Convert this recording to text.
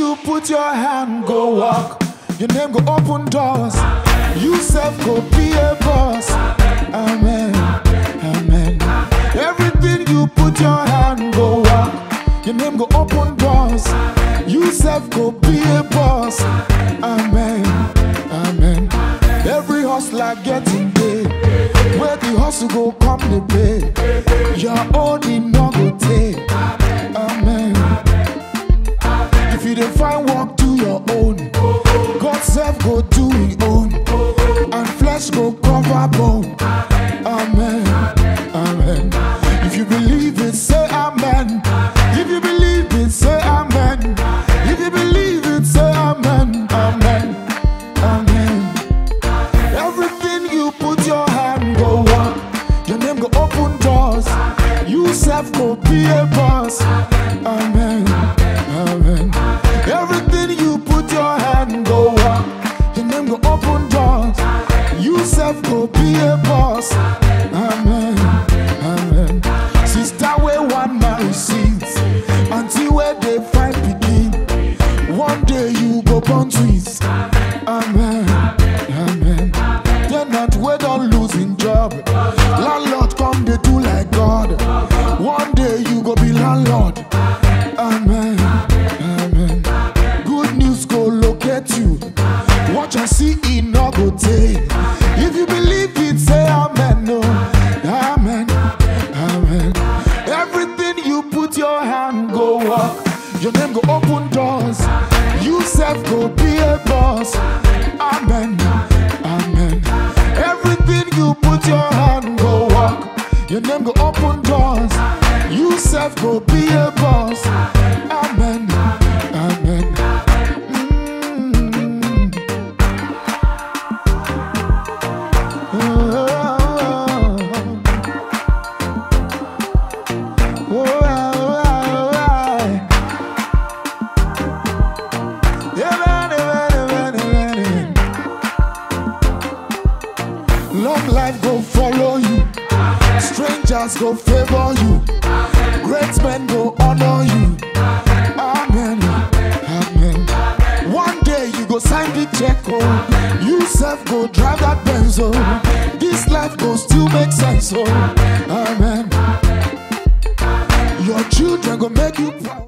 you put your hand, go walk. Your name go open doors. You self go be a boss. Amen. Amen. Everything you put your hand, go walk. Your name go open doors. You self go be a boss. Amen. Amen. Every hustler getting paid. Where the hustle go come the pay. Your own it no go take. Amen. If you dey find work, do your own. God self go do his own. And flesh go cover bone. Amen. Amen. If you believe it, say amen. If you believe it, say amen. If you believe it, say amen. Amen. Amen. Everything you put your hand go walk. Your name go open doors. You self go be a boss. Amen. Amen. Everything you put your hand go walk. Your name go open doors. You self go be a boss. Amen. Amen. Sister where one man receives until where they find begin. One day you go born twins. Amen. Amen. Tenant we don't losing job. Landlord come they do like God. One day you go be landlord. Amen. Amen. Good news go locate you. Watch and see it no go take. If you believe it, say amen. No. Amen. Amen. Everything you put your hand go walk. Your name go open doors. You self go be a boss. Amen. Amen. Everything you put your hand go walk. Your name go open doors. You self go be a boss. Amen. Amen. Mm. Oh. Oh, oh, oh, oh. Yeah, man, yeah, man, yeah, man, yeah, man. Long life go follow you. Strangers go favor you. Great men go honor you. Amen. Amen. One day you go sign the check. Oh. You self go drive that Benz. Oh. This life go still make sense. Oh. Amen. Your children go make you proud.